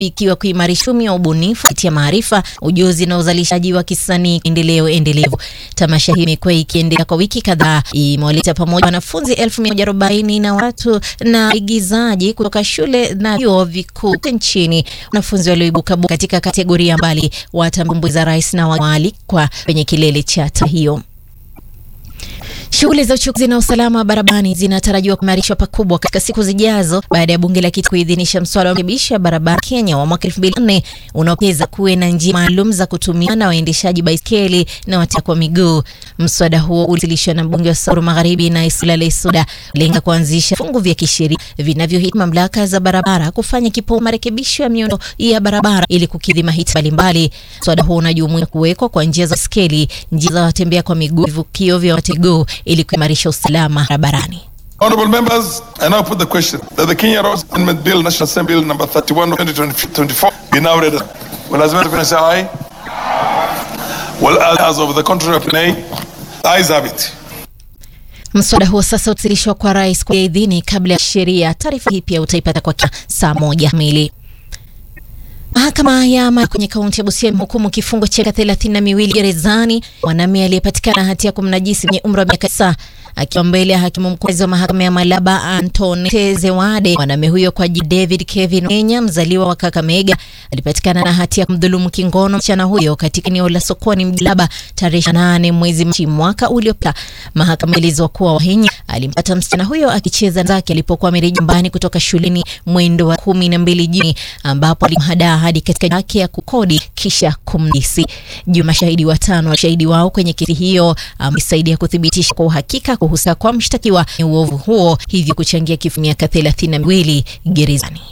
ikiwa kuimarisha uchumi wa ubunifu kupitia maarifa, ujuzi na uzalishaji wa kisanii endeleo endelevu. Tamasha hii imekuwa ikiendelea kwa wiki kadhaa, imewaleta pamoja wanafunzi elfu mia moja arobaini na watu na waigizaji kutoka shule na vyuo vikuu nchini. Wanafunzi walioibuka katika kategoria mbali watambuiza rais na waalikwa kwenye kilele cha tamasha hiyo. Shughuli za uchukuzi na usalama barabarani zinatarajiwa kuimarishwa pakubwa katika siku zijazo baada ya bunge la kitaifa kuidhinisha mswada wa marekebisho ya barabara Kenya wa mwaka 2004 unaopeza kuwe na njia maalum za kutumia na waendeshaji baiskeli na watembea kwa miguu. Mswada huo uliwasilishwa na mbunge wa Samburu Magharibi na Isula Lesuda lenga kuanzisha fungu vya kisheria vinavyohitaji mamlaka za barabara kufanya kipaumbele marekebisho ya miundo ya barabara ili kukidhi mahitaji mbalimbali. Mswada huo unajumuisha kuwekwa kwa njia za baiskeli, njia za watembea kwa miguu, vivukio vya watego ili kuimarisha usalama barabarani. Honorable members, I now put the question that the Kenya Roads Amendment Bill, National Assembly Bill number 31 of 2024 be now read. Will as many say aye? Well, as of the contrary, nay. Ayes have it. Mswada huo sasa utawasilishwa kwa rais kwa idhini kabla ya sheria. Taarifa hii pia utaipata kwa saa moja kamili. Mahakama ya amani kwenye kaunti ya Busia imehukumu kifungo cha miaka thelathini na miwili gerezani mwanamume aliyepatikana hatia ya kumnajisi mwenye umri wa miaka tisa akiwa mbele ya hakimu mkazi wa mahakama ya Malaba Anton Zewade. Mwanamume huyo kwa jina David Kevin Kenya, mzaliwa wa Kakamega, alipatikana na hatia ya kumdhulumu kingono msichana huyo katika eneo la sokoni Mjalaba tarehe nane mwezi Machi mwaka uliopita. Mahakama ilieleza kuwa Wahenya alimpata msichana huyo akicheza zake alipokuwa amerejea nyumbani kutoka shuleni mwendo wa kumi na mbili jioni, ambapo alimhadaa hadi katika yake ya kukodi kisha kumnisi. Juu mashahidi watano washahidi wao kwenye kesi hiyo amesaidia kuthibitisha kwa uhakika kuhusika kwa mshtakiwa ni uovu huo, hivyo kuchangia kifo miaka thelathini na miwili gerezani.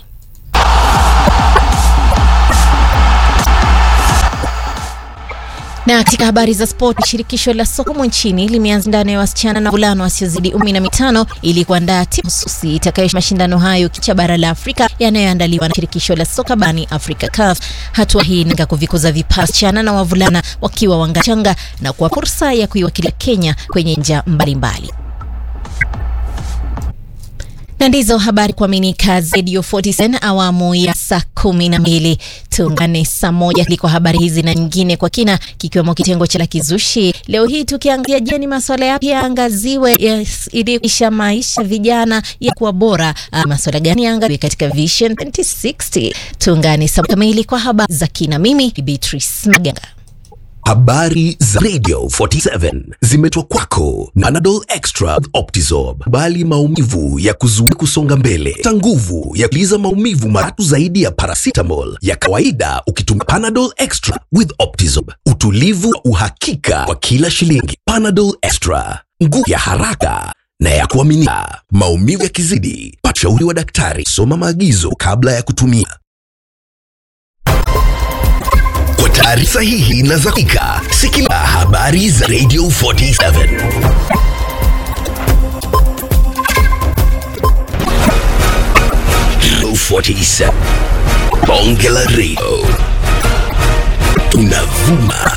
Na katika habari za sport, shirikisho la soka humu nchini limeanza ndani ya wasichana na vulana wasiozidi kumi na mitano ili kuandaa timu hususi itakayo mashindano hayo kicha bara la Afrika yanayoandaliwa na shirikisho la soka barani Afrika CAF. Hatua hii inalenga kuvikuza vipaji wasichana na wavulana wakiwa wangachanga na kwa fursa ya kuiwakilisha Kenya kwenye njia mbalimbali na ndizo habari kuaminika Radio 47 awamu ya saa kumi na mbili. Tuungane saa moja liko habari hizi na nyingine kwa kina, kikiwemo kitengo cha la kizushi. Leo hii tukiangazia, je, ni masuala yapi yaangaziwe yes, ili kuisha maisha vijana ya kuwa bora? Masuala gani yaangaziwe katika Vision 2060? Tuungane saa kamili kwa habari za kina. Mimi Beatrice Maganga. Habari za Radio 47 zimetwa kwako na Panadol Extra with Optizorb. Bali maumivu ya kuzuia kusonga mbele, ta nguvu ya kuliza maumivu maratu zaidi ya paracetamol ya kawaida ukitumia Panadol Extra with Optizorb. Utulivu wa uhakika kwa kila shilingi. Panadol Extra, nguvu ya haraka na ya kuaminika. Maumivu yakizidi, pata ushauri wa daktari. Soma maagizo kabla ya kutumia. Kwa taarifa sahihi na za hakika, sikiliza habari za Radio 47. Radio 47. Bonge la Radio. Tunavuma